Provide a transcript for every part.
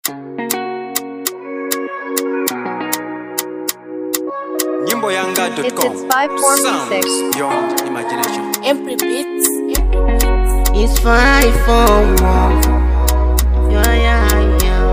Nyimboyanga.com. It's- it's 5446. Sounds beyond imagination. Every beat, It's five for one. Yeah, yeah, yeah.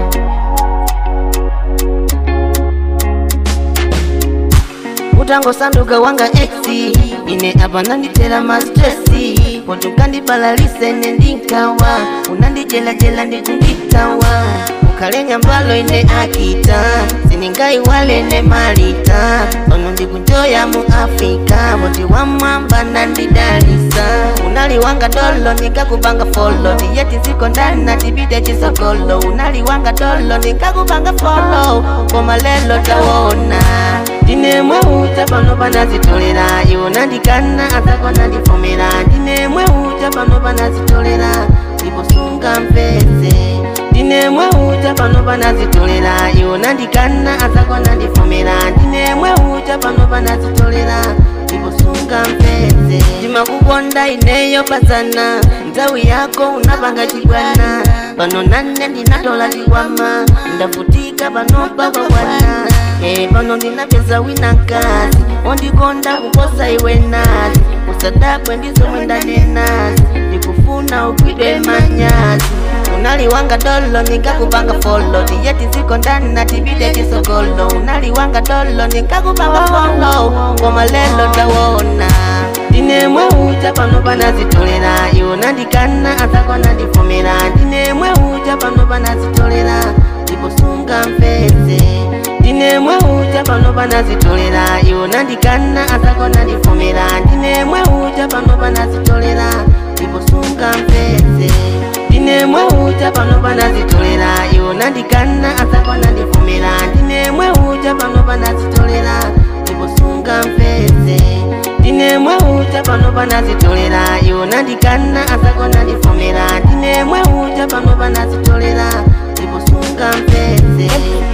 utangosanduka wanga exi ine apa nanditera mastresi potukandibalalise ine ndinkawa unandijelajela ndikunditawa ukalenya mbalo ine akita siningaiwale ne malita ono ndikunjoya mu afrika boti wamwamba nandidalisa unaliwanga dolo nikakupanga folo tiyeti ziko ndani na tibide chisokolo unaliwanga dolo nikakupanga folo koma lelo tawona ndinemwe uja pano panazitolera iwo nandikana azako nandifomera ndinemwe uja pano panazitolera ndiposunga mpeze ndinemwe uja pano panazitolera iwo nandikana azako nandifomera ndinemwe uja pano panazitolera ndiposunga mpeze ndimakukonda ineyo pazana nthawi yako unapanga chibwana pano nane ndinatola chikwama ndavutika pano pakakwana Eh, pano ndinapeza wina kazi ondikonda kuposa iwe nazi usadabwe ndizomwe ndanenazi ndikufuna ugwidwe manyazi unaliwanga dolo nikakupanga folo tiyeti ziko ndani na tibide tisogolo unaliwanga dolo nikakupanga folo koma lelo tawona ndinemwe uja pano panazitolera iwo nandikana azako nandifomera ndinemwe uja pano panazitolera ndiposunga mpeze ndinemwe uja pano panazitolera iwo nandikana azako nandifomera ndinemwe uja pano panazitolera ndiposunga mpeze ndinemwe uja pano panazitolera iwo nandikana azako nandifomera ndinemwe uja pano panazitolera ndiposunga mpeze ndinemwe uja pano panazitolera iwo nandikana azako nandifomera ndinemwe uja pano panazitolera ndiposunga mpeze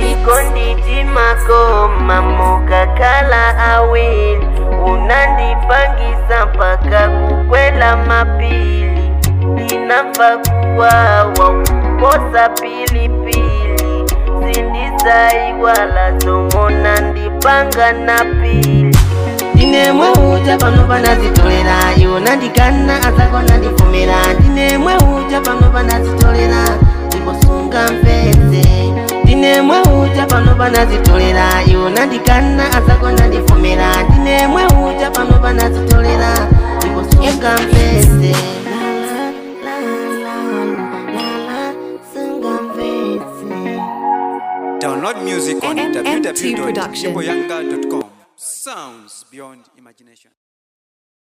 ikonditi makoma mukakhala awili unandipangisa mpaka kukwela mapili inamva kuwawa kukosa pilipili sindizaiwala zomona ndipanga na pili ndinemwe uja pano panazitolera iwo nandikana azako nandifomera ndinemwe uja pano panazitolera ndiposunga mpeze ndinemwe uja pano panazitolera iwo nandikana azako nandifomera ndinemwe uja pano panazitolera ndiposunga mpeze Download music on MT Production. www.nyimboyanga.com. Sounds beyond imagination.